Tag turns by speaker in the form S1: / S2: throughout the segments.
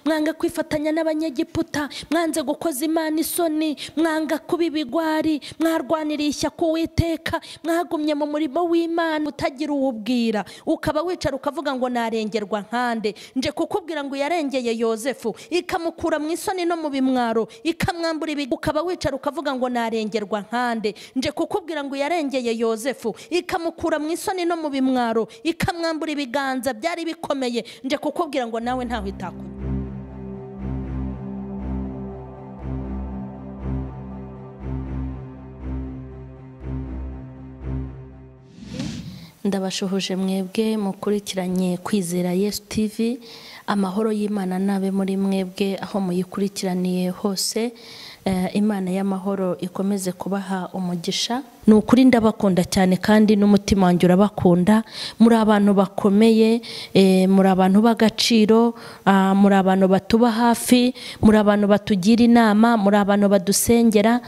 S1: mwanga kwifatanya n'abanyegiputa mwanze gukoza imana isoni mwanga kuba ibigwari mwarwaniriye ishyaka uwiteka mwagumye mu murimo w'imana utagira uwubwira ukaba wicara ukavuga ngo narengerwa nkande nje kukubwira ngo yarengeye yosefu ikamukura mu isoni no mu bimwaro ikamwambura ibig ukaba wicara ukavuga ngo narengerwa nkande nje kukubwira ngo yarengeye yosefu ikamukura mu isoni no mu bimwaro ikamwambura ibiganza byari bikomeye nje kukubwira ngo nawe ntaho itakubwira ndabashuhuje mwebwe mukurikiranye kwizera yesu tv amahoro y'imana nabe muri mwebwe aho muyikurikiraniye hose imana y'amahoro ikomeze kubaha umugisha ni ukuri ndabakunda cyane kandi n'umutima wanjye urabakunda muri abantu bakomeye muri abantu b'agaciro muri abantu batuba hafi muri abantu batugira inama muri abantu badusengera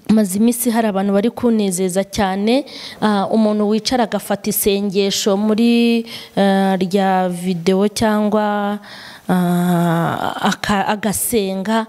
S1: maze iminsi hari abantu bari kunezeza cyane umuntu wicara agafata isengesho muri rya videwo cyangwa agasenga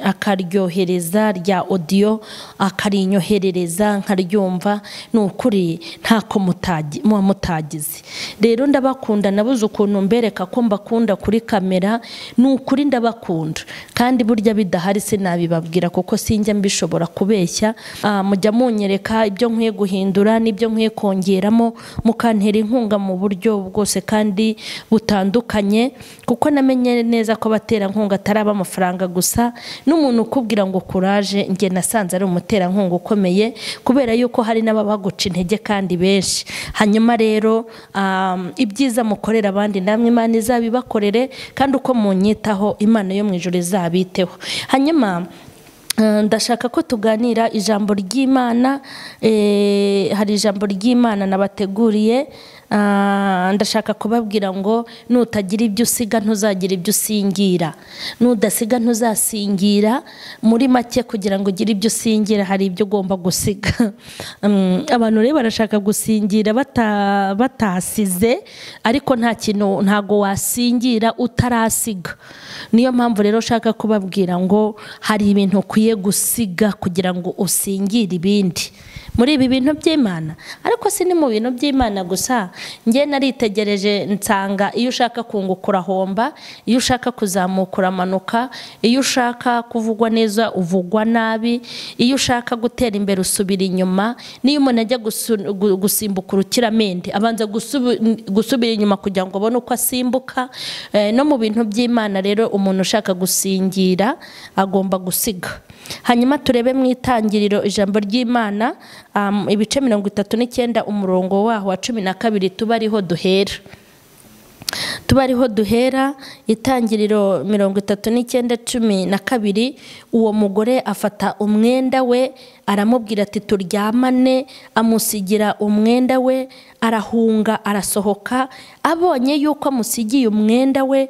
S1: akaryohereza rya odiyo akarinyoherereza nkaryumva ni ukuri ntako muba mutagize rero ndabakunda nabuze ukuntu mbereka ko mbakunda kuri kamera ni ukuri ndabakunda kandi burya bidahari sinabibabwira kuko sinjya mbishobora kubeshya mujya munyereka ibyo nkwiye guhindura n'ibyo nkwiye kongeramo mukantera inkunga mu buryo bwose kandi butandukanye kuko namenye neza ko abaterankunga ataraba amafaranga gusa n'umuntu ukubwira ngo kuraje njye nasanze ari umuterankunga ukomeye kubera yuko hari n'ababaguca intege kandi benshi hanyuma rero ibyiza mukorera abandi namwe imana izabibakorere kandi uko munyitaho imana yo mu ijoro izabiteho hanyuma ndashaka ko tuganira ijambo ry'imana hari ijambo ry'imana nabateguriye ndashaka kubabwira ngo nutagira ibyo usiga ntuzagira ibyo usingira nudasiga ntuzasingira muri make kugira ngo ugire ibyo usingira hari ibyo ugomba gusiga abantu rero barashaka gusingira batasize ariko nta kintu ntago wasingira utarasiga niyo mpamvu rero ushaka kubabwira ngo hari ibintu ukwiye gusiga kugira ngo usingire ibindi muri ibi bintu by'imana ariko si ni mu bintu by'imana gusa njye naritegereje nsanga iyo ushaka kunguka urahomba iyo ushaka kuzamuka uramanuka iyo ushaka kuvugwa neza uvugwa nabi iyo ushaka gutera imbere usubira inyuma n'iyo umuntu ajya gusimbuka urukiramende abanza gusubira inyuma kugira ngo abone uko asimbuka no mu bintu by'imana rero umuntu ushaka gusingira agomba gusiga hanyuma turebe mu itangiriro ijambo ry'imana ibice mirongo itatu n'icyenda umurongo waho wa cumi na kabiri tuba ariho duhera tuba ariho duhera itangiriro mirongo itatu n'icyenda cumi na kabiri uwo mugore afata umwenda we aramubwira ati turyamane amusigira umwenda we arahunga arasohoka abonye yuko amusigiye umwenda we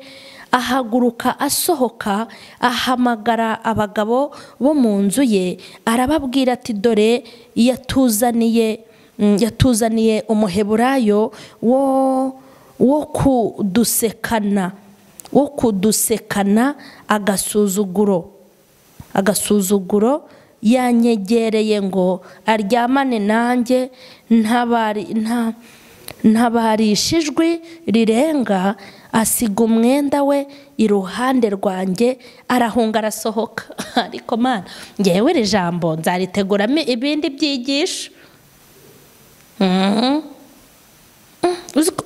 S1: ahaguruka asohoka ahamagara abagabo bo mu nzu ye arababwira ati dore yatuzaniye yatuzaniye umuheburayo wo wo kudusekana wo kudusekana agasuzuguro agasuzuguro yanyegereye ngo aryamane nanjye ntabarisha ijwi rirenga asiga umwenda we iruhande rwanjye arahunga arasohoka ariko mwana ngewe iri jambo nzariteguramo ibindi byigisho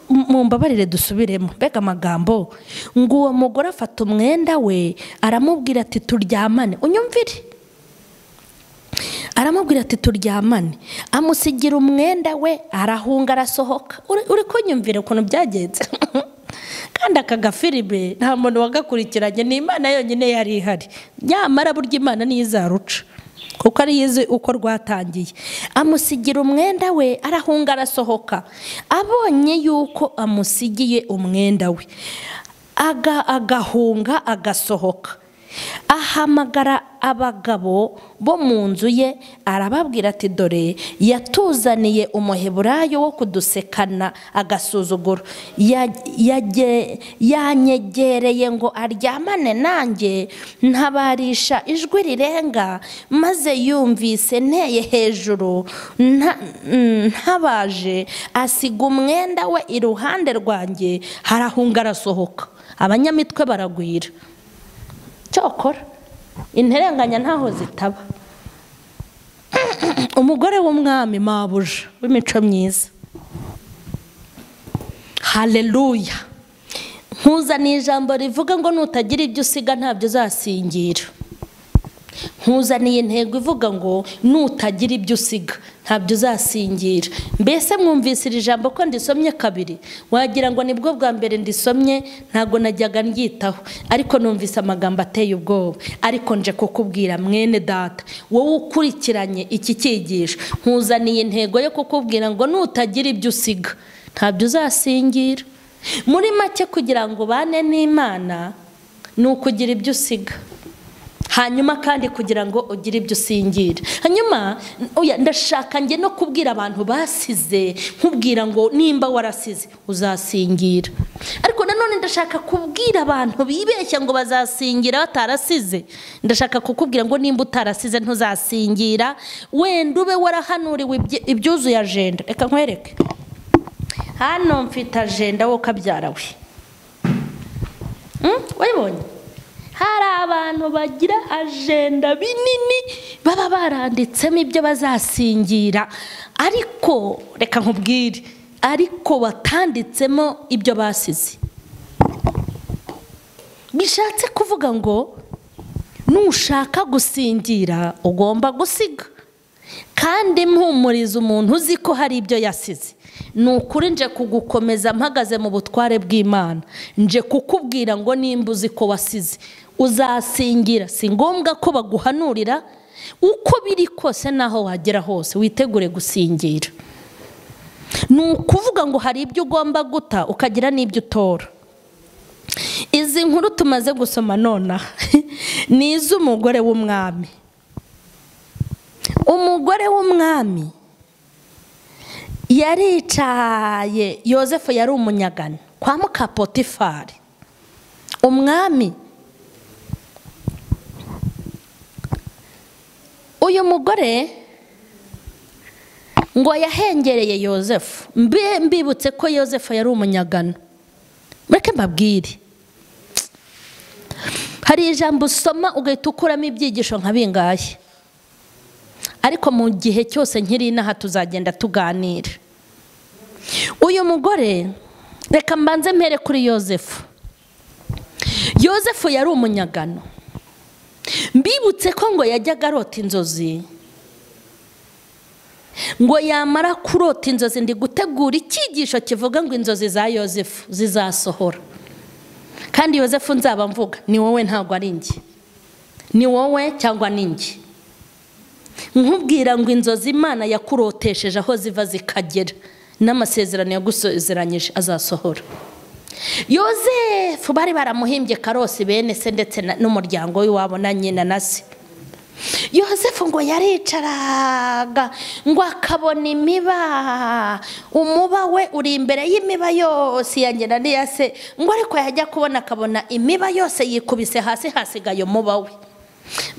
S1: mumbabarire dusubiremo mbega amagambo ngo uwo mugore afata umwenda we aramubwira ati turyamane unyumvire aramubwira ati turyamane amusigira umwenda we arahunga arasohoka uri kunyumvira ukuntu byagenze kandi aka gafiribe nta muntu wagakurikiranye ni imana yonyine yari ihari nyamara burya imana niyo izaruca kuko ariyo izi uko rwatangiye amusigira umwenda we arahunga arasohoka abonye yuko amusigiye umwenda we agahunga agasohoka ahamagara abagabo bo mu nzu ye arababwira ati dore yatuzaniye umuheburayo wo kudusekana agasuzuguro yanyegereye ngo aryamane nanjye ntabarisha ijwi rirenga maze yumvise nteye hejuru ntabaje asiga umwenda we iruhande rwanjye harahunga arasohoka abanyamitwe baragwira cyokora interenganya ntaho zitaba umugore w'umwami mabuja w'imico myiza hareruya nkuzaniye ijambo rivuga ngo nutagira ibyo usiga ntabyo uzasingira nkuzaniye intego ivuga ngo nutagira ibyo usiga ntabyo uzasingira mbese mwumvise iri jambo ko ndisomye kabiri wagira ngo nibwo bwa mbere ndisomye ntabwo najyaga ndyitaho ariko numvise amagambo ateye ubwoba ariko nje kukubwira mwene data wowe ukurikiranye iki cyigisho nkuzaniye intego yo kukubwira ngo nutagira ibyo usiga ntabyo uzasingira muri make kugira ngo ubane n'imana ni ukugira ibyo usiga hanyuma kandi kugira ngo ugire ibyo usingira hanyuma ndashaka njye no kubwira abantu basize nkubwira ngo nimba warasize uzasingira ariko nanone ndashaka kubwira abantu bibeshya ngo bazasingira batarasize ndashaka kukubwira ngo nimba utarasize ntuzasingira wenda ube warahanuriwe ibyuzuye ajenda reka nkwereke hano mfite ajenda wowe ukabyarawe wayibonye hari abantu bagira ajenda binini baba baranditsemo ibyo bazasingira ariko reka nkubwire ariko batanditsemo ibyo basize bishatse kuvuga ngo nushaka gusingira ugomba gusiga kandi mpumuriza umuntu uzi ko hari ibyo yasize ni ukuri nje kugukomeza mpagaze mu butware bw'imana nje kukubwira ngo nimba uzi ko wasize uzasingira si ngombwa ko baguhanurira uko biri kose n'aho wagera hose witegure gusingira ni ukuvuga ngo hari ibyo ugomba guta ukagira n'ibyo utora izi nkuru tumaze gusoma nonaha ni iz'umugore w'umwami umugore w'umwami yaricaye yosefu yari umunyagano kwa mukapotifari umwami uyu mugore ngo yahengereye yosefu mbibutse ko yosefu yari umunyagano mureke mbabwire hari ijambo usoma ugahita ukuramo ibyigisho nka bingahe ariko mu gihe cyose nkiri inaha tuzagenda tuganira uyu mugore reka mbanze mpere kuri yosefu yosefu yari umunyagano mbibutse ko ngo yajyaga arota inzozi ngo yamara kurota inzozi ndi gutegura icyigisho kivuga ngo inzozi za yosefu zizasohora kandi yosefu nzaba mvuga ni wowe ntabwo ari njye ni wowe cyangwa ni njye nkubwira ngo inzozi imana yakurotesheje aho ziva zikagera n'amasezerano yagusezeranyije azasohora yosefu bari baramuhimbye karosi bene se ndetse n'umuryango w'iwabo na nyina na se yosefu ngo yaricaraga ngo akabona imiba umuba we uri imbere y'imiba yose ya nyina n'iya se ngo ariko yajya kubona akabona imiba yose yikubise hasi hasigaye umuba we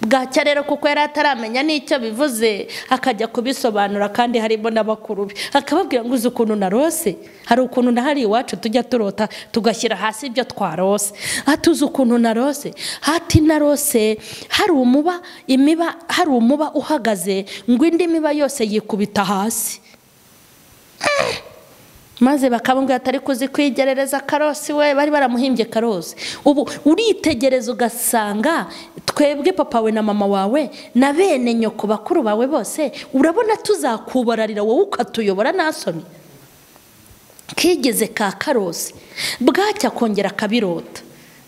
S1: bwacya rero kuko yari ataramenya n'icyo bivuze akajya kubisobanura kandi harimo n'abakuru be akababwira ngo uzi ukuntu narose hari ukuntu nahari iwacu tujya turota tugashyira hasi ibyo twarose atuzi ukuntu narose hati narose hari umuba imiba hari umuba uhagaze ngo indi miba yose yikubita hasi maze bakababwira atari kuzi kwigerereza karosi we bari baramuhimbye karosi ubu uritegereza ugasanga twebwe papa we na mama wawe na bene nyoko bakuru bawe bose urabona tuzakubararira wowe ukatuyobora nasoni kigeze ka karosi bwacya kongera akabirota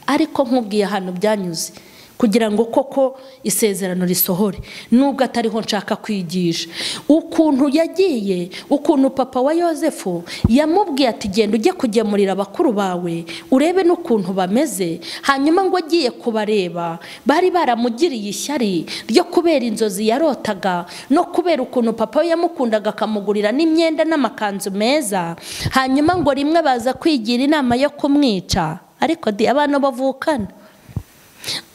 S1: ariko nk'ubwiye ahantu byanyuze kugira ngo koko isezerano risohore nubwo atariho nshaka kwigisha ukuntu yagiye ukuntu papa wa yosefu yamubwiye ati genda ujye kugemurira bakuru bawe urebe n'ukuntu bameze hanyuma ngo agiye kubareba bari baramugiriye ishyari ryo kubera inzozi yarotaga no kubera ukuntu papa we yamukundaga akamugurira n'imyenda n'amakanzu meza hanyuma ngo rimwe baza kwigira inama yo kumwica ariko abantu bavukana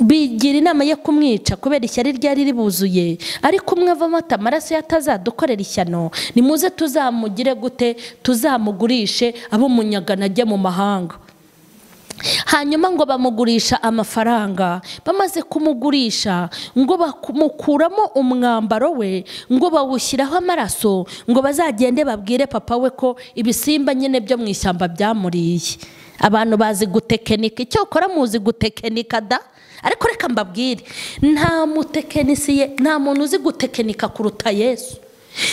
S1: bigira inama yo kumwica kubera ishyari ryari ribuzuye ariko umwe avamo ati amaraso ye atazadukorera ishyano nimuze tuzamugire gute tuzamugurishe ab'umunyagana ajye mu mahanga hanyuma ngo bamugurisha amafaranga bamaze kumugurisha ngo bamukuramo umwambaro we ngo bawushyiraho amaraso ngo bazagende babwire papa we ko ibisimba nyine byo mu ishyamba byamuriye abantu bazi gutekinika icyakora muzi gutekinika da ariko reka mbabwire nta mutekinisiye nta muntu uzi gutekinika kuruta yesu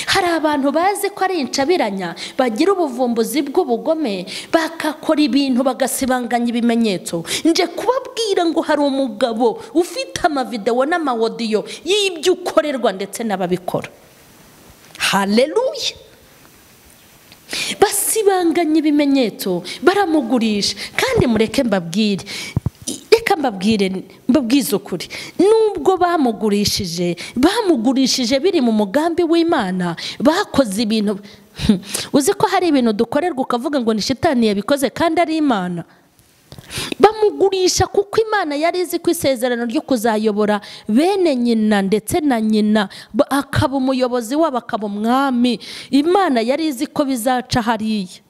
S1: hari abantu bazi ko ari inshabiranya bagira ubuvumbuzi bw'ubugome bagakora ibintu bagasibanganya ibimenyetso nje kubabwira ngo hari umugabo ufite amavidewo n'amawodiyo y'ibyo ukorerwa ndetse n'ababikora hareruye basibanganya ibimenyetso baramugurisha kandi mureke mbabwire reka mbabwire mbabwize ukuri nubwo bamugurishije bamugurishije biri mu mugambi w'imana bakoze ibintu uzi ko hari ibintu dukorerwa ukavuga ngo ni shitani yabikoze kandi ari imana bamugurisha kuko imana yari izi ko isezerano ryo kuzayobora bene nyina ndetse na nyina akaba umuyobozi wabo akaba umwami imana yari izi ko bizaca hariya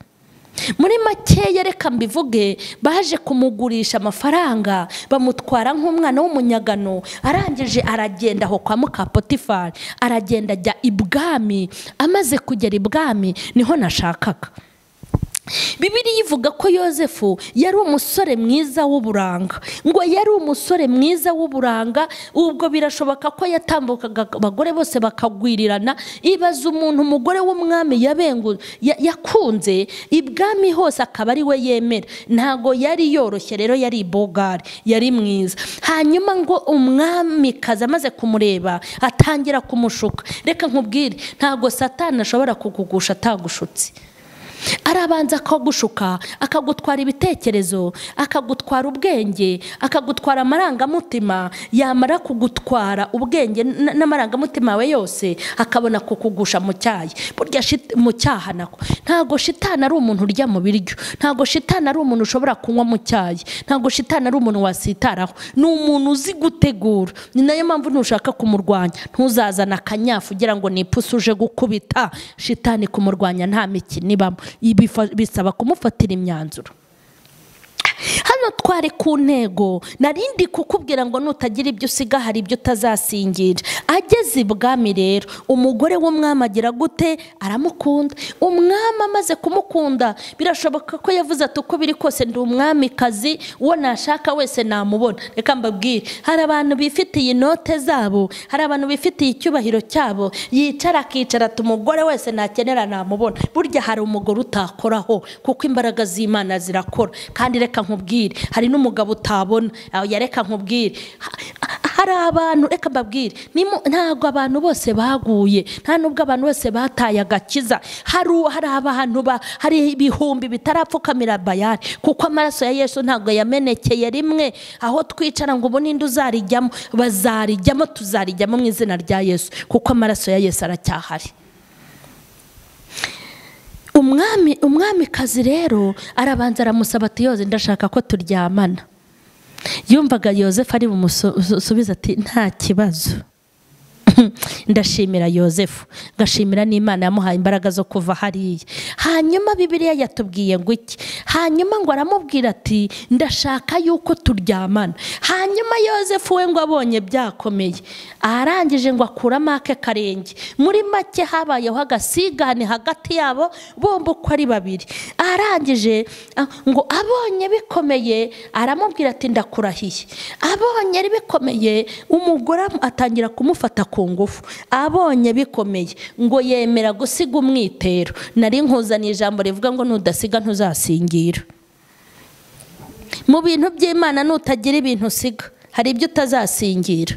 S1: muri makeya reka mbivuge baje kumugurisha amafaranga bamutwara nk'umwana w'umunyagano arangije aragenda aho kwa mukapotifari aragenda ajya ibwami amaze kugera ibwami niho nashakaga bibiri ivuga ko yosefu yari umusore mwiza w'uburanga ngo yari umusore mwiza w'uburanga ubwo birashoboka ko yatambukaga abagore bose bakagwirirana ibaza umuntu umugore w'umwami yakunze ibwami hose akaba ari we yemera ntabwo yari yoroshye rero yari ibogari yari mwiza hanyuma ngo umwamikazi amaze kumureba atangira kumushuka reka nkubwire ntabwo satani ashobora kukugusha atagushutse arabanza akagushuka akagutwara ibitekerezo akagutwara ubwenge akagutwara amarangamutima yamara kugutwara ubwenge n'amarangamutima yawe yose akabona kukugusha mu cyayi burya mu cyaha nako ntabwo shitani ari umuntu urya mu biryo ntabwo shitani ari umuntu ushobora kunywa mu cyayi ntabwo shitani ari umuntu wasitaraho ni umuntu uzi gutegura ni nayo mpamvu ntushaka kumurwanya ntuzazane akanyafu ugira ngo ni ipusi uje gukubita shitani kumurwanya nta mikino ibamo bisaba kumufatira imyanzuro hano twari ku ntego narindi kukubwira ngo nutagira ibyo usiga hari ibyo utazasingira ageze ibwami rero umugore w'umwami agira gute aramukunda umwami amaze kumukunda birashoboka ko yavuze ati uko biri kose ndi umwamikazi uwo nashaka wese namubona reka mbabwire hari abantu bifitiye inote zabo hari abantu bifitiye icyubahiro cyabo yicara akicara ati umugore wese nakenera namubona burya hari umugore utakoraho kuko imbaraga z'imana zirakora kandi reka nkubwire hari n'umugabo utabona yareka nkubwire hari abantu reka mbabwire ntabwo abantu bose baguye nta nubwo abantu bose bataye agakiza hari abantu hari ibihumbi bitarapfukamira bayari kuko amaraso ya yesu ntabwo yamenekeye rimwe aho twicara ngo ubu ninde uzarijyamo bazarijyamo tuzarijyamo mu izina rya yesu kuko amaraso ya yesu aracyahari umwami umwamikazi rero arabanza aramusaba ati yoze ndashaka ko turyamana yumvaga yosefu ari bumusubize ati nta kibazo ndashimira yosefu ngashimira n'imana yamuhaye imbaraga zo kuva hariya hanyuma bibiriya yatubwiye ngo iki hanyuma ngo aramubwira ati ndashaka yuko turyamana hanyuma yosefu we ngo abonye byakomeye arangije ngo akuramo ake karenge muri make habayeho agasigane hagati yabo bombi uko ari babiri arangije ngo abonye bikomeye aramubwira ati ndakurahiye abonye bikomeye umugore atangira kumufata ku ngufu abonye bikomeye ngo yemera gusiga umwitero nari nkuzaniye ijambo rivuga ngo nudasiga ntuzasingira mu bintu by'imana nutagira ibintu usiga hari ibyo utazasingira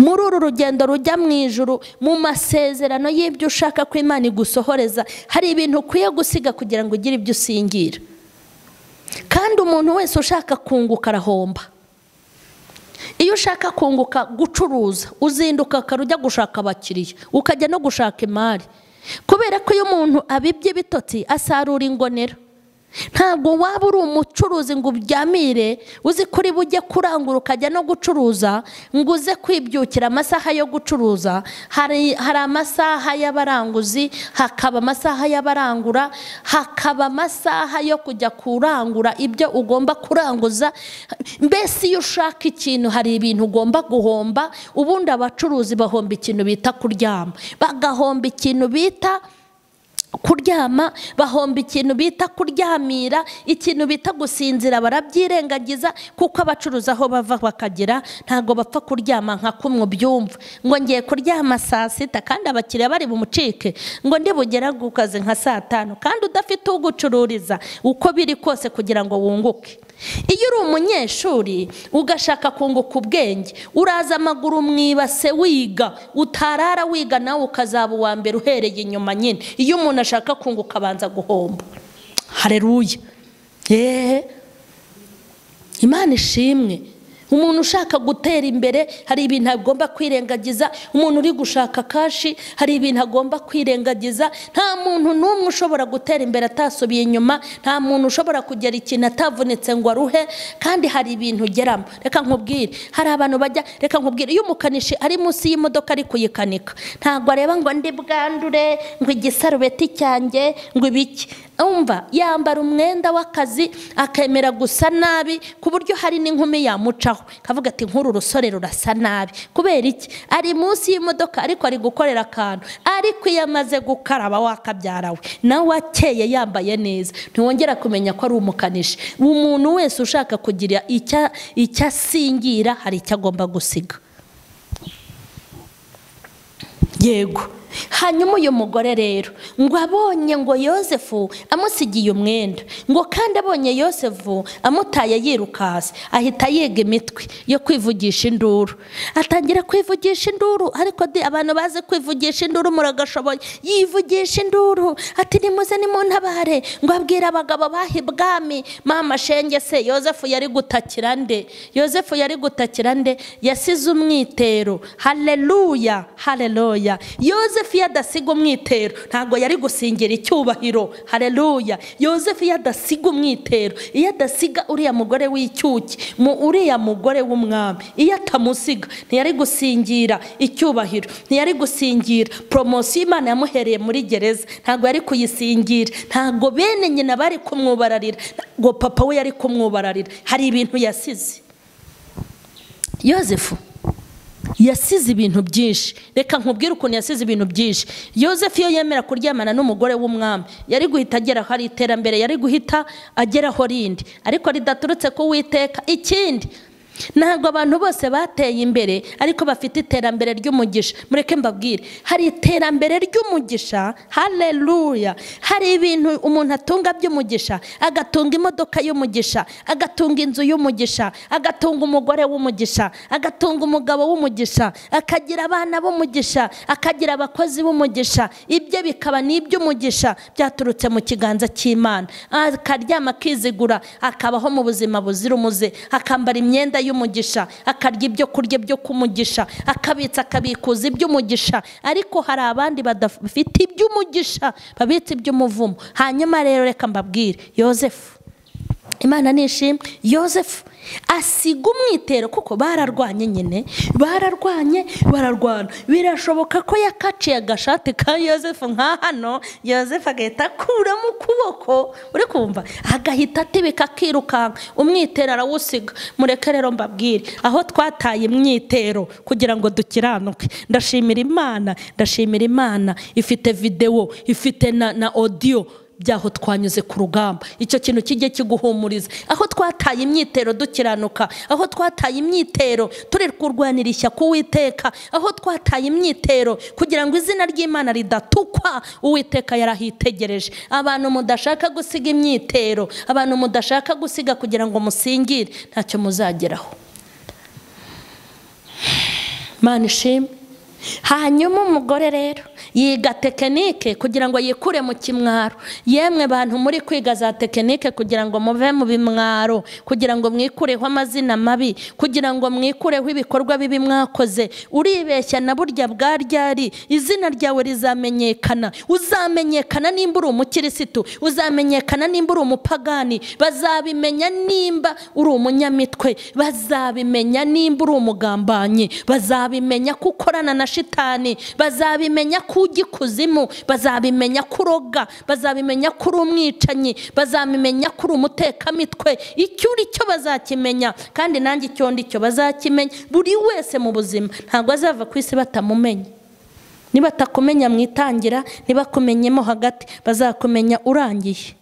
S1: muri uru rugendo rujya mu ijuru mu masezerano y'ibyo ushaka ko imana igusohoreza hari ibintu ukwiye gusiga kugira ngo ugire ibyo usingira kandi umuntu wese ushaka kunguka arahomba iyo ushaka kunguka gucuruza uzinduka ukaba ujya gushaka abakiriya ukajya no gushaka imari kubera ko iyo umuntu abibye ibitotsi asarura ingonera ntabwo waba uri umucuruzi ngo ubyamire uzi kuri bujye kurangura ukajya no gucuruza ngo uze kwibyukira amasaha yo gucuruza hari amasaha y'abaranguzi hakaba amasaha y'abarangura hakaba amasaha yo kujya kurangura ibyo ugomba kuranguza mbese iyo ushaka ikintu hari ibintu ugomba guhomba ubundi abacuruzi bahomba ikintu bita kuryama bagahomba ikintu bita kuryama bahomba ikintu bita kuryamira ikintu bita gusinzira barabyirengagiza kuko abacuruza aho bava bakagera ntabwo bapfa kuryama nka kumwe byumva ngo ngiye kuryama saa sita kandi abakiriya bari bumucike ngo ndi bugera ku kazi nka saa tanu kandi udafite ugucururiza uko biri kose kugira ngo wunguke iyo uri umunyeshuri ugashaka kunguka ubwenge uraza amaguru mu ibase wiga utarara wiga nawe ukazaba uwa mbere uhereye inyuma nyine iyo umuntu ashaka kunguka abanza guhomba hareruye yeee imana ishimwe umuntu ushaka gutera imbere hari ibintu agomba kwirengagiza umuntu uri gushaka kashi hari ibintu agomba kwirengagiza nta muntu n'umwe ushobora gutera imbere atasubiye inyuma nta muntu ushobora kugera ikintu atavunitse ngo aruhe kandi hari ibintu ugeramo reka nkubwire hari abantu bajya reka nkubwire iyo umukanishi ari munsi y'imodoka ari kuyikanika ntabwo areba ngo ndi bwandure ngo igisarubeti cyanjye ngo ibiki umva yambara umwenda w'akazi akemera gusa nabi ku buryo hari n'inkumi yamucaho kavuga ati nk'uru rusore rurasa nabi kubera iki ari munsi y'imodoka ariko ari gukorera akantu ariko iyo amaze gukaraba wakabyara we nawe akeye yambaye neza ntiwongera kumenya ko ari umukanishi umuntu wese ushaka kugira icyo asingira hari icyo agomba gusiga yego hanyuma uyu mugore rero ngo abonye ngo yosefu amusigiye umwenda ngo kandi abonye yosefu amutaye yirukasi ahita yiga imitwe yo kwivugisha induru atangira kwivugisha induru ariko abantu bazi kwivugisha induru muragashoboye yivugisha induru ati nimuze nimuntabare ngo abwire abagabo baha ibwami mama shenge se yosefu yari gutakira nde yosefu yari gutakira nde yasize umwitero hareruya hareruya yosefu yosefu iyo adasiga umwitero ntabwo yari gusingira icyubahiro hareruya yosefu iyo adasiga umwitero iyo adasiga uriya mugore w'icyuki mu uriya mugore w'umwami iyo atamusiga ntiyari gusingira icyubahiro ntiyari gusingira poromosiyo imana yamuhereye muri gereza ntabwo yari kuyisingira ntabwo bene nyina bari kumwubararira ngo papa we yari kumwubararira hari ibintu yasize yosefu yasize ibintu byinshi reka nkubwire ukuntu yasize ibintu byinshi yosefu iyo yemera kuryamana n'umugore w'umwami yari guhita agera hari iterambere yari guhita ageraho rindi ariko ridaturutse ku witeka ikindi ntabwo abantu bose bateye imbere ariko bafite iterambere ry'umugisha mureke mbabwire hari iterambere ry'umugisha hareruya hari ibintu umuntu atunga by'umugisha agatunga imodoka y'umugisha agatunga inzu y'umugisha agatunga umugore w'umugisha agatunga umugabo w'umugisha akagira abana b'umugisha akagira abakozi b'umugisha ibye bikaba n'iby'umugisha byaturutse mu kiganza cy'imana akaryama akizigura akabaho mu buzima buzira umuze akambara imyenda y'umugisha akarya ibyo kurya byo kumugisha akabitsa akabikuza iby'umugisha ariko hari abandi badafite iby'umugisha babitse iby'umuvumo hanyuma rero reka mbabwire yosefu imana nishimwe yosefu asiga umwitero kuko bararwanye nyine bararwanye bararwana birashoboka ko yakaciye agashati ka yosefu nka hano yosefu agahita akuramo ukuboko uri kumva agahita atibika akirukanka umwitero arawusiga mureke rero mbabwire aho twataye imyitero kugira ngo dukiranuke ndashimira imana ndashimira imana ifite videwo ifite na na odiyo byaho twanyuze ku rugamba icyo kintu kijye kiguhumuriza aho twataye imyitero dukiranuka aho twataye imyitero turi kurwanira ishyaka uwiteka aho twataye imyitero kugira ngo izina ry'imana ridatukwa uwiteka yarahitegereje abantu mudashaka gusiga imyitero abantu mudashaka gusiga kugira ngo musingire ntacyo muzageraho mani ishimwe hanyuma umugore rero yiga tekinike kugira ngo yikure mu kimwaro yemwe bantu muri kwiga za tekinike kugira ngo muve mu bimwaro kugira ngo mwikureho amazina mabi kugira ngo mwikureho ibikorwa bibi mwakoze uribeshya na burya bwaryari izina ryawe rizamenyekana uzamenyekana nimba uri umukirisitu uzamenyekana nimba uri umupagani bazabimenya nimba uri umunyamitwe bazabimenya nimba uri umugambanyi bazabimenya ko ukorana na shitani bazabimenya ko ujya ikuzimu bazabimenya ko uroga bazabimenya ko uri umwicanyi bazabimenya ko uri umutekamitwe icyo uri cyo bazakimenya kandi nanjye icyo ndi cyo bazakimenya buri wese mu buzima ntabwo azava ku isi batamumenya nibatakumenya mu itangira nibakumenyemo hagati bazakumenya urangiye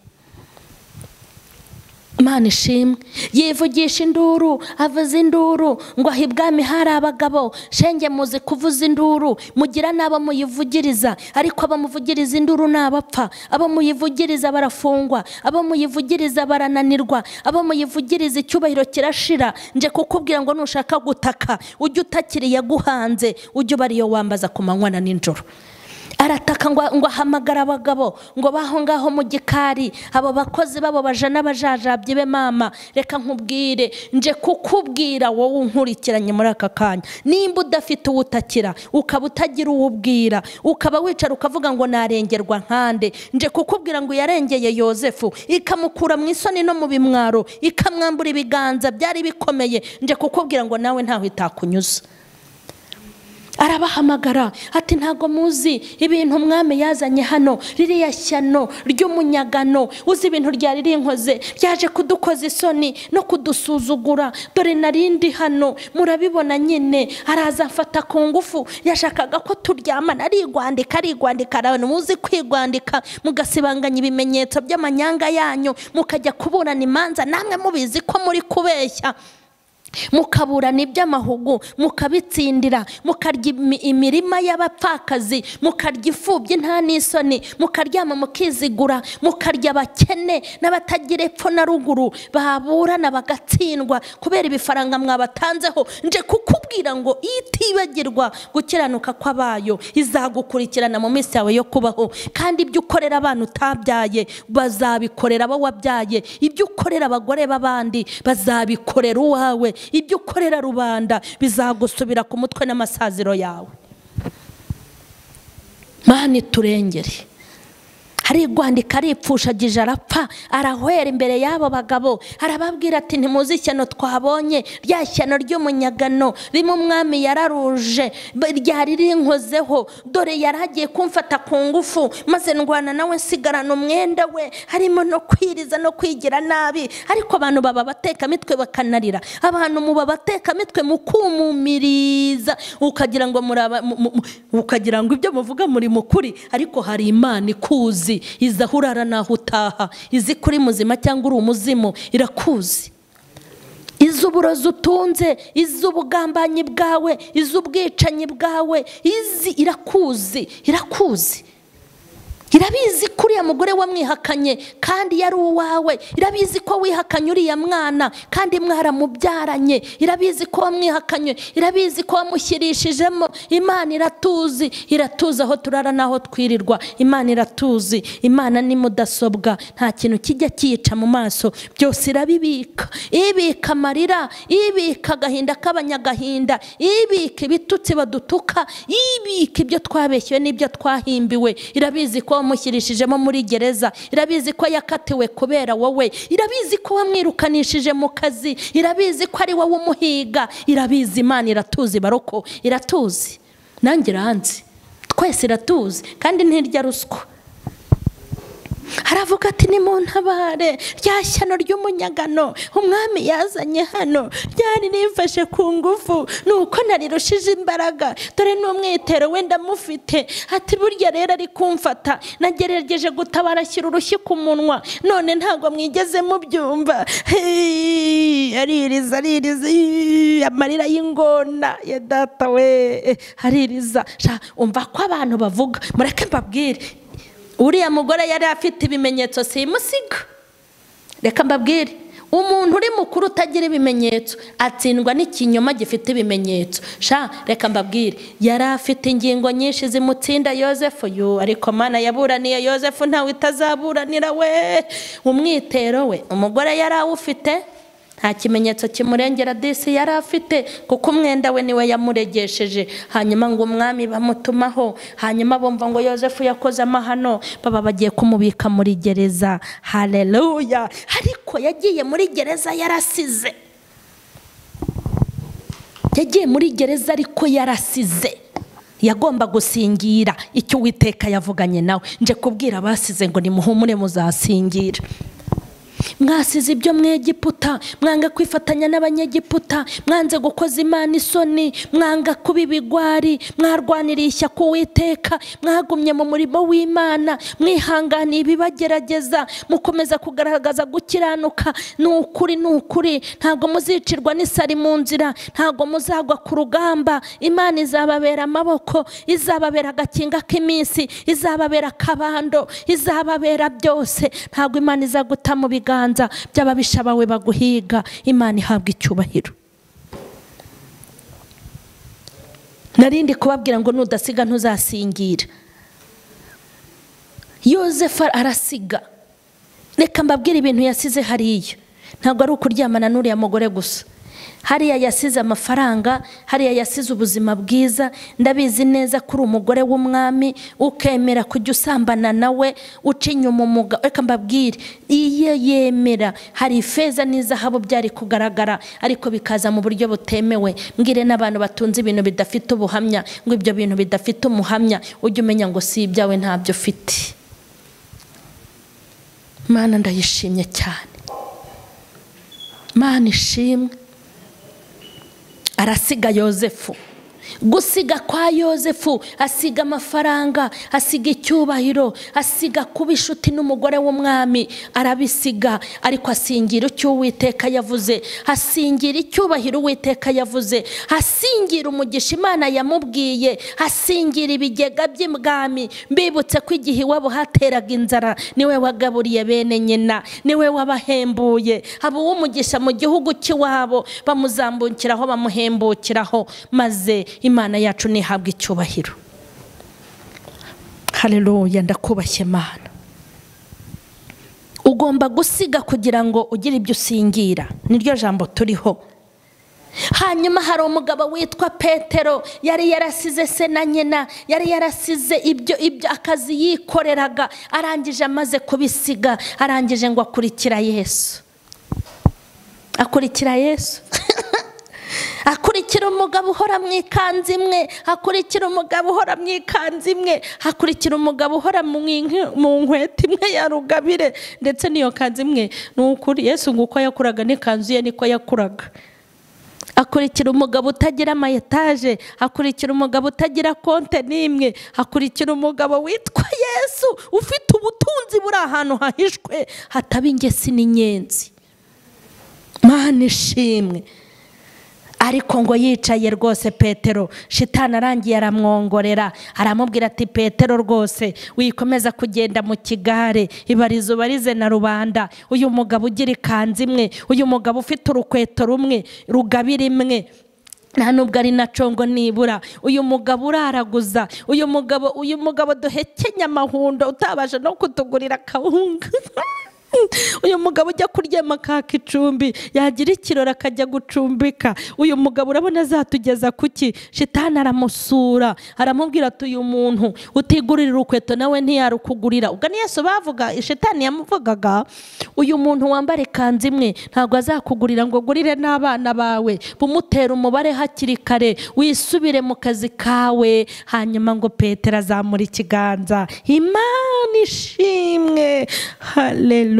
S1: Imana ishimwe yivugisha induru avuza induru ngo aho ibwami hari abagabo shenge muzi kuvuza induru mugira n'abo muyivugiriza ariko abo muvugiriza induru ni abapfa abo muyivugiriza barafungwa abo muyivugiriza barananirwa abo muyivugiriza icyubahiro kirashira nje kukubwira ngo nushaka gutaka ujye utakiriye aguhanze ujye uba ariyo wambaza ku manywa na nijoro arataka ngo ahamagara abagabo ngo baho ngaho mu gikari abo bakozi babo baje n'abajajabye be mama reka nkubwire nje kukubwira wowe unkurikiranye muri aka kanya nimba udafite uwo utakira ukaba utagira uwo ubwira ukaba wicara ukavuga ngo narengerwa nkande nje kukubwira ngo yarengeye yosefu ikamukura mu isoni no mu bimwaro ikamwambura ibiganza byari bikomeye nje kukubwira ngo nawe ntaho itakunyuza arabahamagara ati ntabwo muzi ibintu umwami yazanye hano ririya shyano ry'umunyagano uzi ibintu ryari rinkoze ryaje kudukoza isoni no kudusuzugura dore narindi hano murabibona nyine araza afata ku ngufu yashakaga ko turyamana arigwandika arigwandika abantu muzi kwigwandika mugasibanganya ibimenyetso by'amanyanga yanyu mukajya kuburana imanza namwe mubizi ko muri kubeshya mukaburana iby'amahugu mukabitsindira mukarya imirima y'abapfakazi mukarya imfubyi nta n'isoni mukaryama mukizigura mukarya abakene n'abatagira epfo na ruguru baburana bagatsindwa kubera ibifaranga mwabatanzeho nje kukubwira ngo itibagirwa gukiranuka kwabayo izagukurikirana mu minsi yawe yo kubaho kandi ibyo ukorera abana utabyaye bazabikorera abo wabyaye ibyo ukorera abagore b'abandi bazabikorera uwawe ibyo ukorera rubanda bizagusubira ku mutwe n'amasaziro yawe mani iturengere arigwandika aripfushagije arapfa arahwera imbere y'abo bagabo arababwira ati ntimuzi ishyano twabonye rya shyano ry'umunyagano rimwe umwami yararuje ryari rinkozeho dore yari agiye kumfata ku ngufu maze ndwana nawe nsigarana umwenda we harimo no kwiriza no kwigira nabi ariko abantu baba batekamitwe bakanarira abantu muba batekamitwe mukumumiriza ukagira ngo ukagira ngo ibyo muvuga muri mukuri ariko hari imana ikuzi iza aho urara n'aho utaha izi kuri muzima cyangwa uri umuzimu irakuzi iz'uburozi utunze iz'ubugambanyi bwawe iz'ubwicanyi bwawe izi irakuzi irakuzi irabizi ko uriya mugore wamwihakanye kandi yari uwawe irabizi ko wihakanye uriya mwana kandi mwaramubyaranye irabizi ko wamwihakanye irabizi ko wamushyirishijemo imana iratuzi iratuzi aho turara n'aho twirirwa imana iratuzi imana ni mudasobwa nta kintu kijya kiyica mu maso byose irabibika ibika amarira ibika agahinda k'abanyagahinda ibika ibitutsi badutuka ibika ibyo twabeshyewe n'ibyo twahimbiwe irabizi ko wamushyirishijemo muri gereza irabizi ko yakatiwe kubera wowe irabizi ko wamwirukanishije mu kazi irabizi ko ari wowe umuhiga irabizi imana iratuzi baroko iratuzi nanjye iranzi twese iratuzi kandi ntirya ruswa haravuga ati ni mu ntabare rya shyano ry'umunyagano umwami yazanye hano ryari rifashe ku ngufu ni uko narirushije imbaraga dore n'umwitero wenda mufite ati burya rero ari kumfata nagerageje gutabara ashyira urushyi ku munwa none ntabwo mwigeze mubyumva aririza aririza amarira y'ingona ya data we aririza umva ko abantu bavuga mureke mbabwire uriya mugore yari afite ibimenyetso simusiga reka mbabwire umuntu uri mukuru utagira ibimenyetso atsindwa n'ikinyoma gifite ibimenyetso sha reka mbabwire yari afite ingingo nyinshi zimutsinda yosefu yo ariko mana yaburaniye yosefu ntawe itazaburanira we umwitero we umugore yari awufite nta kimenyetso kimurengera disi yari afite kuko umwenda we niwe yamuregesheje hanyuma ngo umwami bamutumaho hanyuma bumva ngo yosefu yakoze amahano baba bagiye kumubika muri gereza hareruya ariko yagiye muri gereza yarasize yagiye muri gereza ariko yarasize yagomba gusingira icyo uwiteka yavuganye nawe nje kubwira abasize ngo nimuhumure muzasingira mwasize ibyo mwegiputa mwanga kwifatanya n'abanyegiputa mwanze gukoza imana isoni mwanga kuba ibigwari mwarwaniriye ishyaka uwiteka mwagumye mu murimo w'imana mwihanganiye ibibagerageza mukomeza kugaragaza gukiranuka ni ukuri ni ukuri ntabwo muzicirwa n'isari mu nzira ntabwo muzagwa ku rugamba imana izababera amaboko izababera agakinga k'iminsi izababera akabando izababera byose ntabwo imana izaguta mu biganza ibiganza by'ababisha bawe baguhiga imana ihabwa icyubahiro narindi kubabwira ngo nudasiga ntuzasingira yosefu arasiga reka mbabwire ibintu yasize hariya ntabwo ari ukuryamana n'uriya mugore gusa hariya yasize amafaranga hariya yasize ubuzima bwiza ndabizi neza ko uri umugore w'umwami ukemera kujya usambana nawe uca inyuma umugabo reka mbabwire iyo yemera hari ifeza n'izahabu byari kugaragara ariko bikaza mu buryo butemewe mbwire n'abantu batunze ibintu bidafite ubuhamya ngo ibyo bintu bidafite umuhamya ujye umenya ngo si ibyawe ntabyo ufite mwana ndayishimye cyane mwana ishimwe arasiga yosefu gusiga kwa yosefu asiga amafaranga asiga icyubahiro asiga kuba inshuti n'umugore w'umwami arabisiga ariko asingira icyo uwiteka yavuze asingira icyubahiro uwiteka yavuze asingira umugisha imana yamubwiye asingira ibigega by'ibwami mbibutse ko igihe iwabo hateraga inzara niwe wagaburiye bene nyina niwe wabahembuye haba uw'umugisha mu gihugu cy'iwabo bamuzambukiraho bamuhembukiraho maze imana yacu ntihabwe icyubahiro hareruya ndakubashye imana ugomba gusiga kugira ngo ugire ibyo usingira niryo jambo turiho hanyuma hari umugabo witwa petero yari yarasize se na nyina yari yarasize ibyo ibyo akazi yikoreraga arangije amaze kubisiga arangije ngo akurikira yesu akurikira yesu akurikira umugabo uhora mu ikanzu imwe akurikira umugabo uhora mu ikanzu imwe akurikira umugabo uhora mu nkweto imwe ya rugabire ndetse n'iyo kanzu imwe ni ukuri yesu ngo uko yakuraga n'ikanzu ye niko yakuraga akurikira umugabo utagira ama etaje akurikira umugabo utagira konte n'imwe akurikira umugabo witwa yesu ufite ubutunzi buri ahantu hahishwe hataba ingesi n'inyenzi mpande ishimwe ariko ngo yicaye rwose petero shitani arangiye aramwongorera aramubwira ati petero rwose wikomeza kugenda mu kigare ibarizo barize na rubanda uyu mugabo ugira ikanzu imwe uyu mugabo ufite urukweto rumwe rugabira imwe nta nubwo ari na congo nibura uyu mugabo uraraguza uyu mugabo uyu mugabo duhekenya amahundo utabasha no kutugurira akawunga uyu mugabo ujya kuryama akaka icumbi yagira ikirori akajya gucumbika uyu mugabo urabona azatugeza kuki shitani aramusura aramubwira ati uyu muntu utigurira urukweto nawe ntiyarukugurira ubwo niyo bavuga shitani yamuvugaga uyu muntu wambara ikanzu imwe ntabwo azakugurira ngo ugurire n'abana bawe bumutere umubare hakiri kare wisubire mu kazi kawe hanyuma ngo petero azamura ikiganza imana ishimwe hareru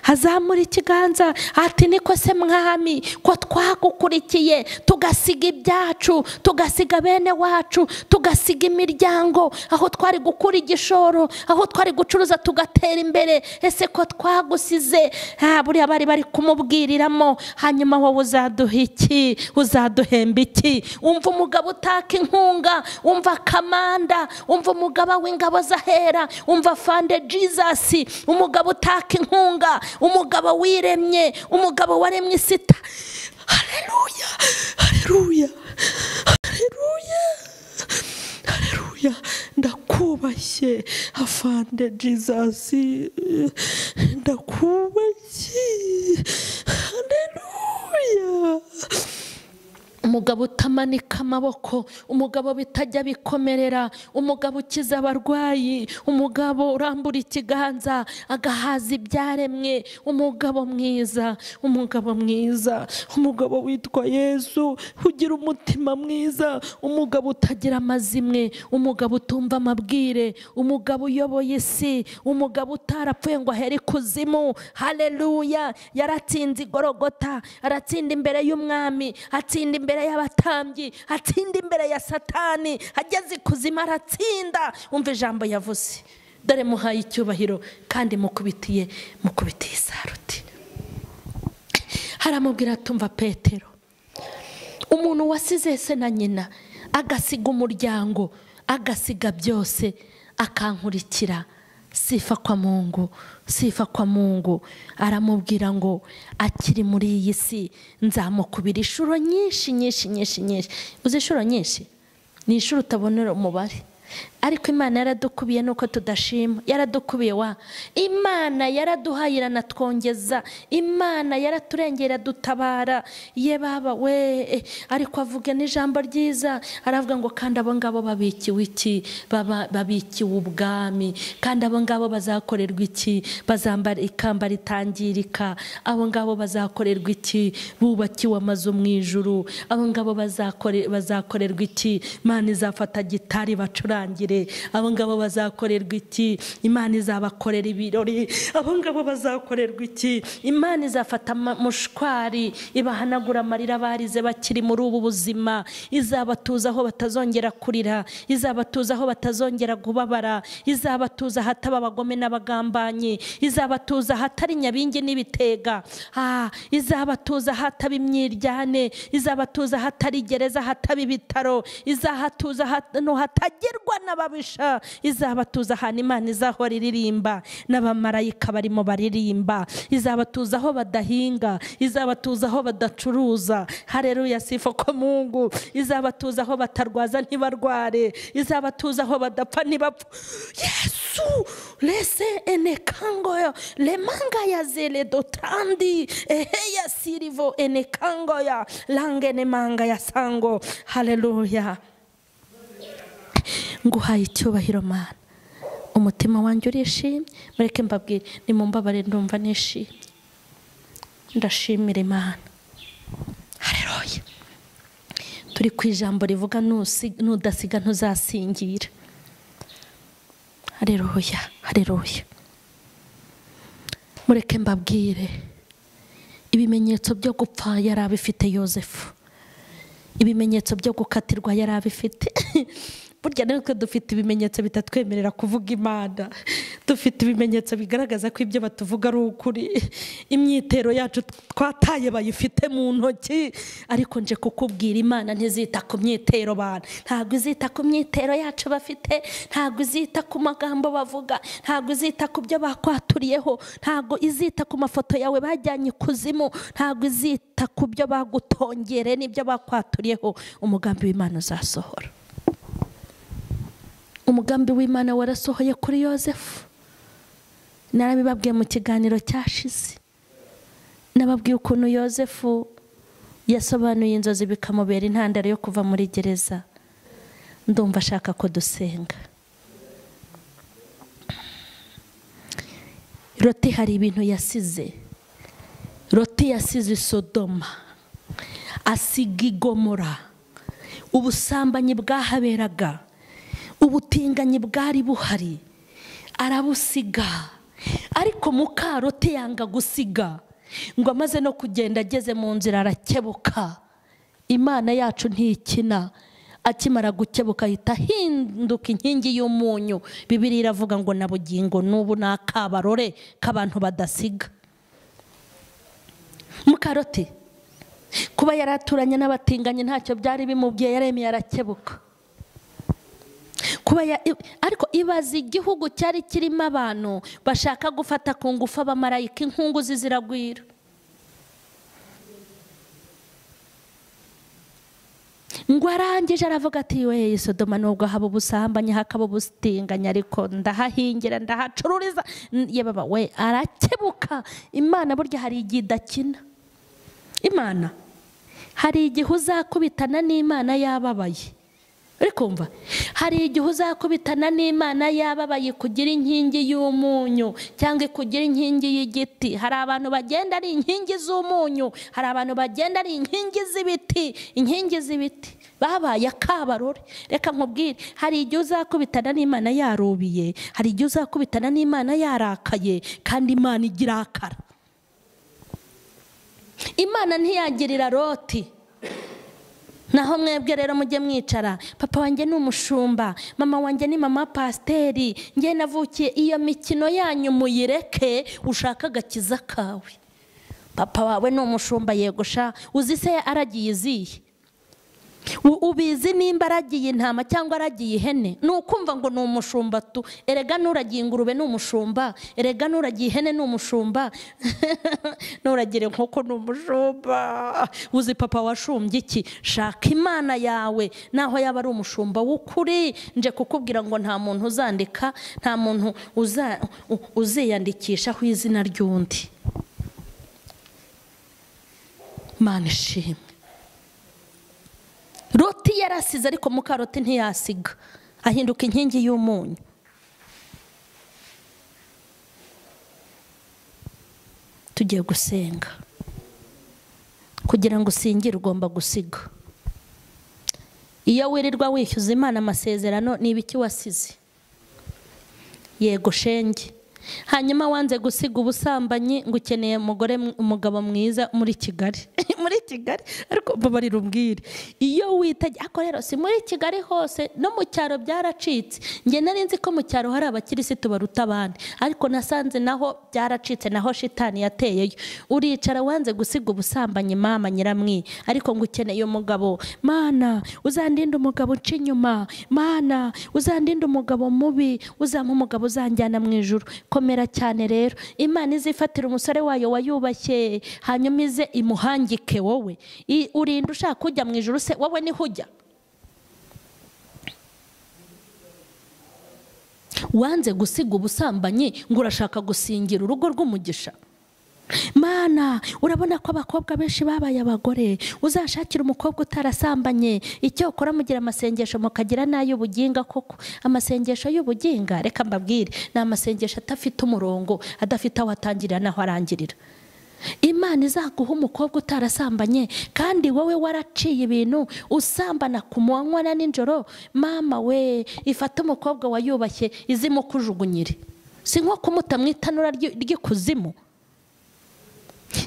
S1: hazamura ikiganza ati niko se mwami ko twagukurikiye tugasiga ibyacu tugasiga bene wacu tugasiga imiryango aho twari gukura igishoro aho twari gucuruza tugatera imbere ese ko twagusize buriya bari bari kumubwiriramo hanyuma wowe uzaduha iki uzaduhemba iki umva umugabo utaka inkunga umva kamanda umva umugabo w'ingabo zahera umva fande jizasi umugabo utaka inkunga umugabo wiremye umugabo waremye isita hareruya hareruya hareruya hareruya ndakubashye afande jizasi ndakubashye hareruya umugabo utamanika amaboko umugabo bitajya bikomerera umugabo ukiza abarwayi umugabo urambura ikiganza agahaza ibyaremwe umugabo mwiza umugabo mwiza umugabo witwa yesu ugira umutima mwiza umugabo utagira amazimwe umugabo utumva amabwire umugabo uyoboye isi umugabo utarapfuye ngo ahere ikuzimu hareruya yaratsinze igorogota aratsinda imbere y'umwami atsinda imbere imbere y'abatambyi atsinda imbere ya satani ageze ikuzimu aratsinda umva ijambo yavuze dore muhaye icyubahiro kandi mukubitiye mukubitiye isaruti haramubwira tumva petero umuntu wasize se na nyina agasiga umuryango agasiga byose akankurikira sifa kwa mungu sifa kwa mungu aramubwira ngo akiri muri iyi si nzamukubira inshuro nyinshi nyinshi nyinshi nyinshi uzi inshuro nyinshi ni inshuro utabonera umubare ariko imana yaradukubiye nuko tudashima yaradukubiye wa imana yaraduhayira na twongeza imana yaraturengera dutabara ye baba we ariko avuga n'ijambo ryiza aravuga ngo kandi abo ngabo babikiwe iki babikiwe ubwami kandi abo ngabo bazakorerwa iki bazambara ikamba ritangirika abo ngabo bazakorerwa iki bubakiwe amazu mu ijuru abo ngabo bazakorerwa iki imana izafata gitari bacura abo ngabo bazakorerwa iki imana izabakorera ibirori abo ngabo bazakorerwa iki imana izafata mushwari ibahanagura amarira barize bakiri muri ubu buzima izabatuza aho batazongera kurira izabatuza aho batazongera kubabara izabatuza ahataba abagome n'abagambanyi izabatuza ahatari nyabingi n'ibitega izabatuza ahataba imyiryane izabatuza ahatari gereza ahataba ibitaro izahatuza ahantu hatagerwa n'ababisha izabatuza ahantu imana izahora iririmba n'abamarayika barimo baririmba izabatuza aho badahinga izabatuza aho badacuruza hareruya sifa ko mungu izabatuza aho batarwaza ntibarware izabatuza aho badapfa ntibapfa yesu rese enekango remanga ya zere dotandi ehe ya sirivo enekango ya lange nemanga ya sango hareruya nguhaye icyubahiro mana umutima wanjye urishimye mureke mbabwire ni mu mbabare ndumva nishimye ndashimira imana hareruya turi ku ijambo rivuga n'udasiga ntuzasingira hareruya hareruya mureke mbabwire ibimenyetso byo gupfa yari abifite yosefu ibimenyetso byo gukatirwa yari abifite burya natwe dufite ibimenyetso bitatwemerera kuvuga imana dufite ibimenyetso bigaragaza ko ibyo batuvuga ari ukuri imyitero yacu twataye bayifite mu ntoki ariko nje kukubwira imana ntizita ku myitero bantu ntabwo izita ku myitero yacu bafite ntabwo izita ku magambo bavuga ntabwo izita ku byo bakwaturiyeho ntabwo izita ku mafoto yawe bajyanye ikuzimu ntabwo izita ku byo bagutongereye n'ibyo bakwaturiyeho umugambi w'imana uzasohora umugambi w'imana warasohoye kuri yosefu narabibabwiye mu kiganiro cyashize nababwiye ukuntu yosefu yasobanuye inzozi bikamubera intandaro yo kuva muri gereza ndumva ashaka ko dusenga roti hari ibintu yasize roti yasize sodoma asiga igomora ubusambanyi bwahaberaga ubutinganyi bwari buhari arabusiga ariko mukarote yanga gusiga ngo amaze no kugenda ageze mu nzira arakebuka imana yacu ntikina akimara gukebuka ahita ahinduka inkingi y'umunyu bibiri iravuga ngo na bugingo n'ubu ni akabarore k'abantu badasiga mukarote kuba yari aturanye n'abatinganyi ntacyo byari bimubwiye yaremeye arakebuka kuba ya- i- ariko ibaza igihugu cyari kirimo abantu bashaka gufata ku ngufu abamarayika inkunguzi ziragwira ngo arangije aravuga ati we sodoma nubwo haba ubusambanye hakaba ubusitinganya ariko ndahahingira ndahacururiza N- ye baba we arakebuka imana burya hari igihe idakina imana hari igihe uzakubitana n'imana yababaye uri kumva hari igihe uzakubitana n'imana yababaye kugira inkingi y'umunyu cyangwa ikugira inkingi y'igiti hari abantu bagenda ari inkingi z'umunyu hari abantu bagenda ari inkingi z'ibiti inkingi z'ibiti babaye akabarore reka nkubwire hari igihe uzakubitana n'imana yarubiye hari igihe uzakubitana n'imana yarakaye kandi imana igirakara imana ntiyagirira roti naho mwebwe rero mujye mwicara papa wanjye ni umushumba mama wanjye ni mama pasiteri ngewe navukiye iyo mikino yanyu muyireke ushaka agakiza kawe papa wawe ni umushumba yegusha uzi se aragiye iziye U- ubizi nimba aragiye intama cyangwa aragiye ihene ni ukumva ngo ni umushumba tu erega n'uragiye ingurube ni umushumba erega n'uragiye ihene ni umushumba n'uragira inkoko ni umushumba uzi papa washumbye iki shaka imana yawe naho yaba ari umushumba w'ukuri nje kukubwira ngo nta muntu uzandika nta muntu uza- u- uziyandikishaho izina ry'undi mana ishimwe roti yarasize ariko mukaroti ntiyasiga ahinduka inkingi y'umunyu tugiye gusenga kugira ngo usingire ugomba gusiga iyo wirirwa wishyuza imana amasezerano ni ibiki wasize yego shenge hanyuma wanze gusiga ubusambanyi ngo ukeneye umugore umugabo mwiza muri kigali muri kigali ariko mbabarira umbwire iyo witegeye ariko rero si muri kigali hose no mu cyaro byaracitse njye nari nzi ko mu cyaro hari abakirisitu baruta abandi ariko nasanze naho byaracitse naho shitani yateyeyo uricara wanze gusiga ubusambanyi mama nyiramwi ariko ngo ukeneye umugabo mana uzandinde umugabo uca inyuma mana uzandinde umugabo mubi uzampa umugabo uzanjyana mu ijoro komera cyane rero imana izifatira umusore wayo wayubashye hanyuma ize imuhangike wowe I- urinda ushaka kujya mu ijoro se wowe niho ujya wanze gusiga ubusambanyi ngo urashaka gusingira urugo rw'umugisha mana urabona ko abakobwa benshi babaye abagore uzashakira umukobwa utarasambanye icyo ukora mugira amasengesho mukagira n'ay'ubuginga koko amasengesho y'ubuginga reka mbabwire ni amasengesho adafite umurongo adafite aho atangirira n'aho arangirira imana izaguha umukobwa utarasambanye kandi wowe waraciye ibintu usambana ku manywa na nijoro mama we ifate umukobwa wayubashye izimo kujugunyire si nko kumuta mu itanura ry'i- ry'ikuzimu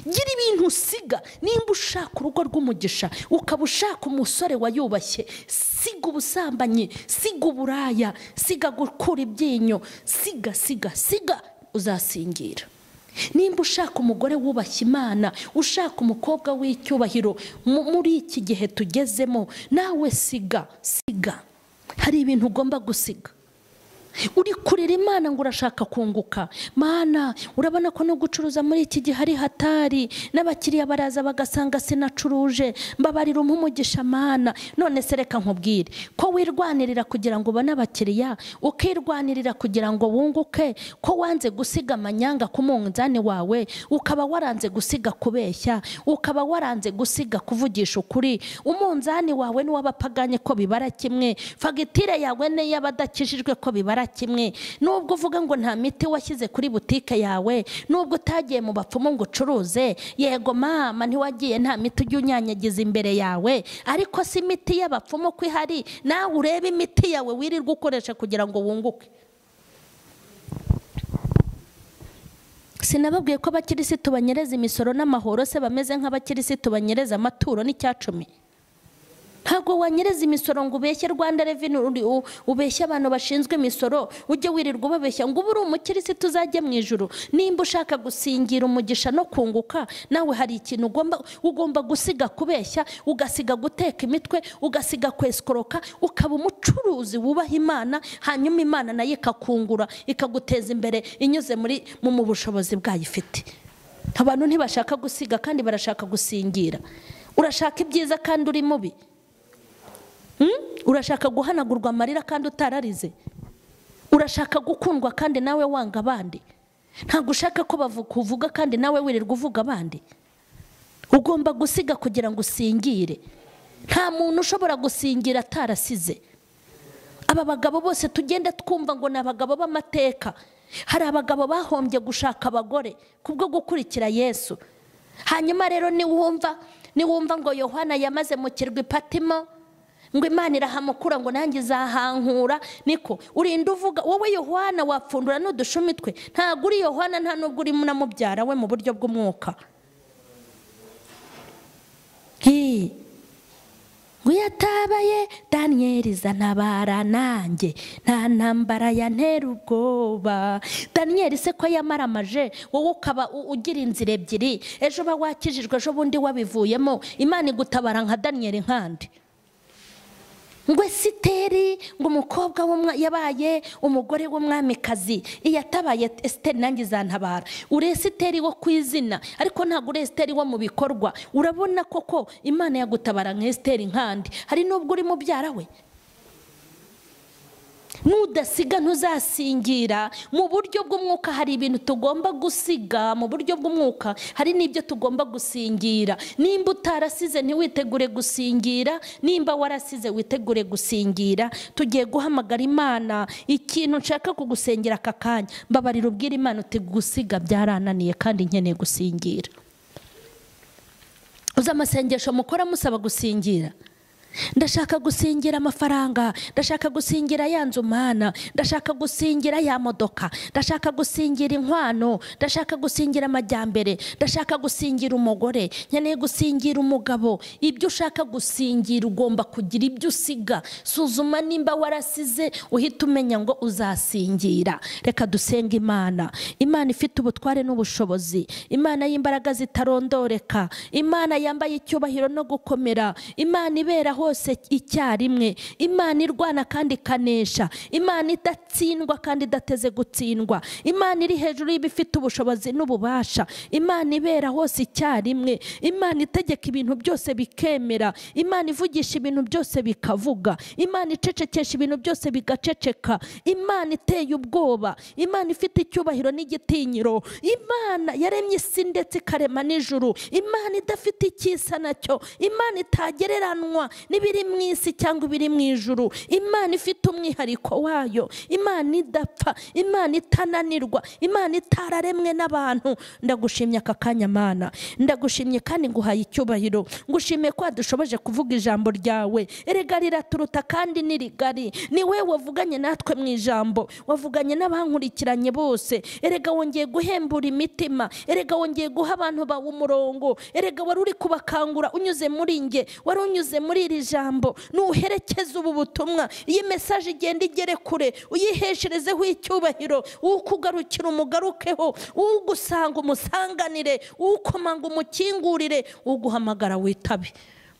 S1: gira ibintu usiga nimba ushaka urugo rw'umugisha ukaba ushaka umusore wayubashye siga ubusambanyi siga uburaya siga gukura ibyinyo siga siga siga uzasingira nimba ushaka umugore wubashye imana ushaka umukobwa w'icyubahiro mu- muri iki gihe tugezemo nawe siga siga hari ibintu ugomba gusiga uri kurira imana ngo urashaka kunguka mana urabona ko no gucuruza muri iki gihe ari hatari n'abakiriya baraza bagasanga sinacuruje mbabarira umugisha mana none se reka nkubwire ko wirwanirira kugira ngo ubone abakiriya ukirwanirira kugira ngo wunguke ko wanze gusiga amanyanga ku munzani wawe ukaba waranze gusiga kubeshya ukaba waranze gusiga kuvugisha ukuri umunzani wawe n'uw'abapaganye ko bibara kimwe fagitire yawe n'iy'abadakijijwe ko bibara kimwe nubwo uvuga ngo nta miti washyize kuri butike yawe nubwo utagiye mu bapfumu ngo ucuruze yego mama ntiwagiye nta miti ujya unyanyagiza imbere yawe ariko si imiti y'abapfumu ko ihari nawe urebe imiti yawe wirirwa ukoresha kugira ngo wunguke sinababwiye ko abakirisitu banyereza imisoro n'amahoro se bameze nk'abakirisitu banyereza amaturo n'icyacumi ntabwo wanyereza imisoro ngo ubeshye rwanda reveni ubeshye abantu bashinzwe imisoro ujye wirirwa ubabeshya ngo ubu uri umukirisitu uzajye mu ijoro nimba ushaka gusingira umugisha no kunguka nawe hari ikintu ugomba ugomba gusiga kubeshya ugasiga guteka imitwe ugasiga kwesikoroka ukaba umucuruzi wubaha imana hanyuma imana nayo ikakungura ikaguteza imbere inyuze muri mu bushobozi bwayo ifite abantu ntibashaka gusiga kandi barashaka gusingira urashaka ibyiza kandi uri mubi urashaka guhanagurwa amarira kandi utararize urashaka gukundwa kandi nawe wanga abandi ntabwo ushaka ko bavuga kandi nawe wirirwa uvuga abandi ugomba gusiga kugira ngo usingire nta muntu ushobora gusingira atarasize aba bagabo bose tugenda twumva ngo ni abagabo b'amateka hari abagabo bahombye gushaka abagore kubwo gukurikira yesu hanyuma rero niwumva niwumva ngo yohana yamaze mu kirwa ipatimo ngo imana irahamukura ngo nanjye izahankura niko urinda uvuga wowe yohana wapfundura n'udushumi twe ntabwo uri yohana nta nubwo uri mubyara we mu buryo bw'umwuka ngo yatabaye daniyeli zanabara nanjye nta ntambara ya ntera ubwoba daniyeli se ko yamaramaje wowe ukaba ugira inzira ebyiri ejo uba wakijijwe ejo bundi wabivuyemo imana igutabara nka daniyeli nkandi ngo esiteri ngo umukobwa yabaye umugore w'umwamikazi iyo atabaye esiteri nanjye izantabara uri esiteri wo ku izina ariko ntabwo uri esiteri wo mu bikorwa urabona koko imana yagutabara nka esiteri nkandi hari n'ubwo uri mubyara we nudasiga ntuzasingira mu buryo bw'umwuka hari ibintu tugomba gusiga mu buryo bw'umwuka hari n'ibyo tugomba gusingira nimba utarasize ntiwitegure gusingira nimba warasize witegure gusingira tugiye guhamagara imana ikintu nshaka kugusengera aka kanya mbabarira ubwira imana uti gusiga byarananiye kandi nkeneye gusingira uzi amasengesho mukora musaba gusingira ndashaka gusingira amafaranga ndashaka gusingira ya nzu umwana ndashaka gusingira ya modoka ndashaka gusingira inkwano ndashaka gusingira amajyambere ndashaka gusingira umugore nkeneye gusingira umugabo ibyo ushaka gusingira ugomba kugira ibyo usiga suzuma nimba warasize uhita umenya ngo uzasingira reka dusenge imana imana ifite ubutware n'ubushobozi imana y'imbaraga zitarondoreka imana yambaye icyubahiro no gukomera imana iberaho hose icyarimwe imana irwana kandi ikanesha imana idatsindwa kandi idateze gutsindwa imana iri hejuru y'ibifite ubushobozi n'ububasha imana ibera hose icyarimwe imana itegeka ibintu byose bikemera imana ivugisha ibintu byose bikavuga imana icecekesha ibintu byose bigaceceka imana iteye ubwoba imana ifite icyubahiro n'igitinyiro imana yaremye isi ndetse ikarema n'ijuru imana idafite icyisa nacyo imana itagereranwa n'ibiri mu isi cyangwa ibiri mu ijuru imana ifite umwihariko wayo imana idapfa imana itananirwa imana itararemwe n'abantu ndagushimye aka kanya mana ndagushimye kandi nguhaye icyubahiro ngushimiye ko dushoboje kuvuga ijambo ryawe erega riraturuta kandi ni rigari ni we wavuganye natwe mu ijambo wavuganye n'abankurikiranye bose erega wongeye guhembura imitima erega wongeye guha abantu bawe umurongo erega wari uri kubakangura unyuze muri nge wari unyuze muri iri jambo nuherekeze ubu butumwa iyi mesaje igenda igere kure uyihesherezeho icyubahiro ukugarukira umugarukeho ugusanga umusanganire ukomanga umukingurire uguhamagara witabe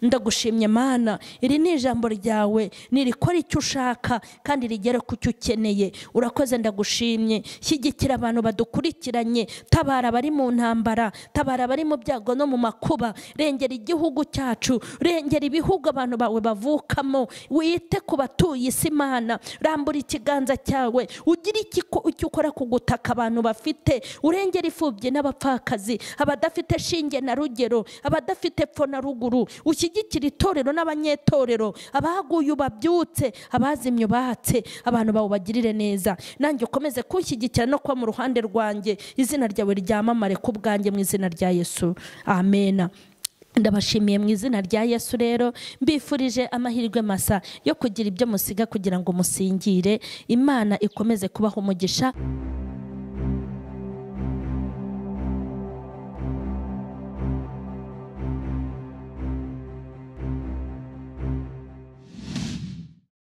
S1: ndagushimye mana iri ni ijambo ryawe nirikora icyo ushaka kandi rigera ku cyo ukeneye urakoze ndagushimye shyigikira abantu badukurikiranye tabara abari mu ntambara tabara abari mu byago no mu makuba rengera igihugu cyacu rengera ibihugu abantu bawe bavukamo wite ku batuye isi imana rambura ikiganza cyawe ugire icyo ukora ku gutaka abantu bafite urengera imfubyi n'abapfakazi abadafite shinge na rugero abadafite epfo na ruguru ushyigikira itorero n'abanyetorero abaguye babyutse abazimye ubatse abantu bawe bagirire neza nanjye ukomeze kunshyigikira no kuba mu ruhande rwanjye izina ryawe ryamamare ku bwanjye mu izina rya yesu amena ndabashimiye mu izina rya yesu rero mbifurije amahirwe masa yo kugira ibyo musiga kugira ngo musingire imana ikomeze kubaha umugisha